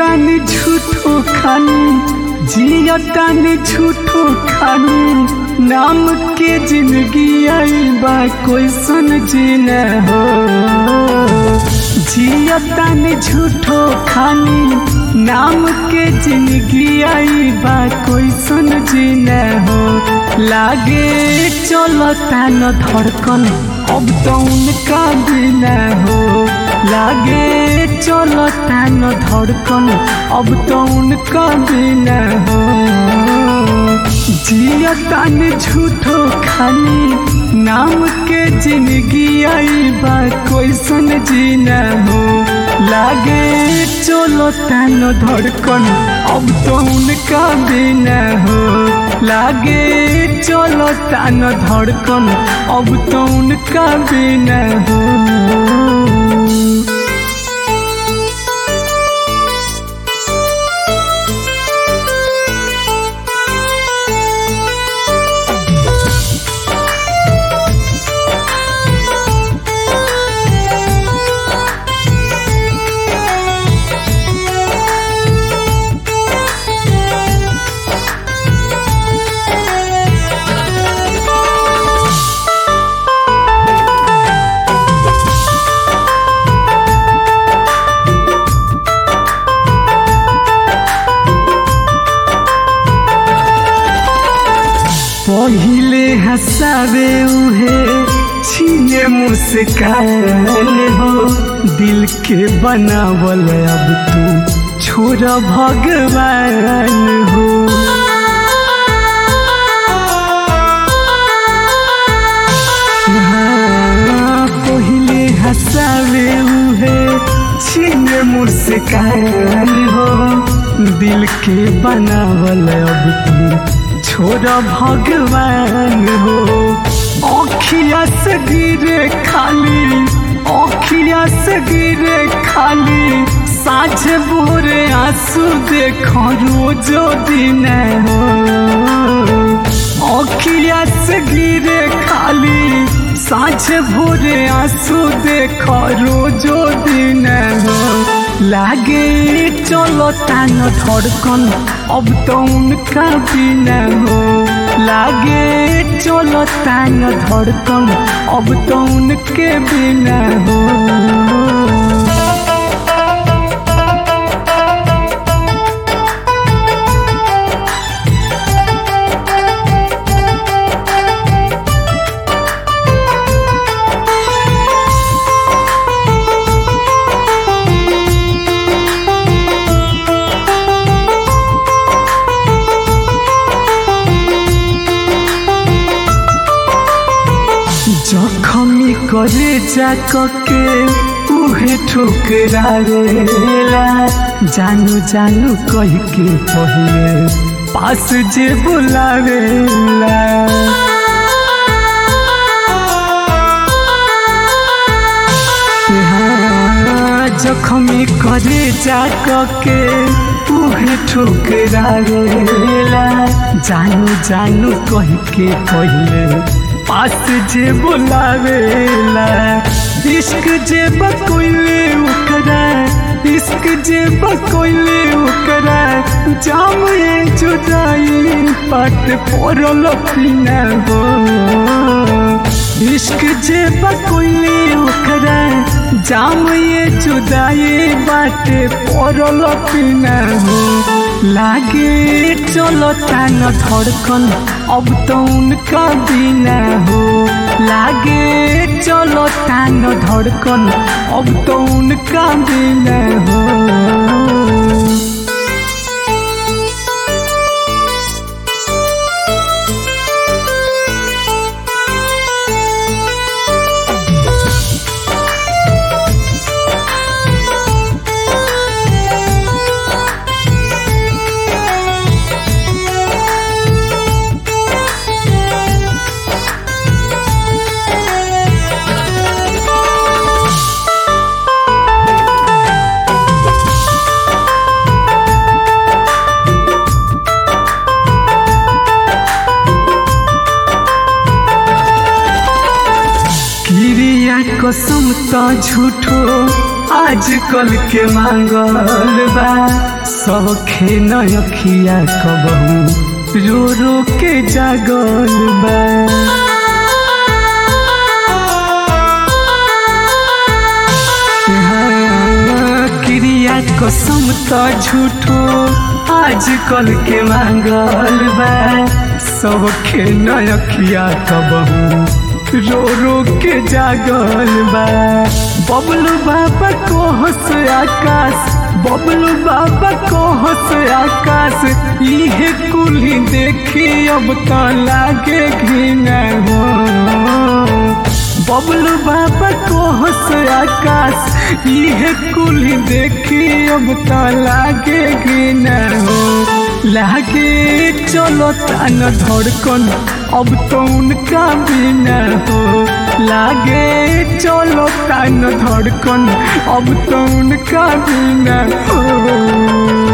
जियतानी झूठो खानी जियतानी झूठो खानी नाम के जिंदगी आई बा कोई सन जीना हो जियतानी झूठो खानी नाम के जिंदगी आई बा कोई सन जीना हो लागे चलता न धड़कन अब तो उनका बिना हो लागे चलता न धड़कन अब तो उनका बिना हो जियता ने झूठो खानी नाम के जिंदगी आई बा कोई सन जीना हो लागे चलता न धड़कन अब तो उनका बिना हो लागे चलता न धड़कन अब तो उनका बिना हो पहिले हंसावे उहे छीने मुस्कान हो दिल के बनावल अब तू छोड़ भगवान हो हाँ, पहिले हंसावे उहे छीने मुस्कान हो दिल के बनावल अब तू छोड़ भगवान हो अखिया से गिरे खाली अखिया से गिरे खाली साझ बोरे आंसू देखो रोजो दिन हो अखिया से गिरे खाली साझ भोरे आंसू देखो रोजो दिन हो लागे चलो तान धड़कन अब तो उनका बिना हो लागे चलो तान धड़कन अब तो उनके बिना हो जखमी करे जा के उहे ठुकरावेला जानू जानू कह के पहिले पास जे बुलावेला हाँ, जखमी करे जा के उहे ठुकरावेला जानू जानू कह के पहिले पास जे बुलावेला इश्क जे बकोइले ओकरा इश्क जे बकोइले ओकरा जाम ये जुदाई पट पोरल पीना हो इश्क जे बकोइले ओकरा जाम ये जुदाई बाटे पोरल पीना हो लागे चलो तान धड़कन अब तो उनका बिना हो लागे चलो तान धड़कन अब तो उनका बिना हो कसम त झूठो आजकल के मांगल बा सौखे न अखिया कबहू रो रो के जागल बा हाँ, क्रिया कसम त झूठो आजकल के मांगल बा सबके नयखिया कबहू रो रो के जागल बा बबलू बाबा को हंस आकाश बबलू बाबा को हंस आकाश इहे कुली देखी अब तो लागे घिना हो बबलू बाबा को हंस आकाश इहे कुली देखी अब तो लागे घिना हो लागे चलो तान धड़कन अब तो उनका बिना हो लागे चलो तान धड़कन अब तो उनका बिना हो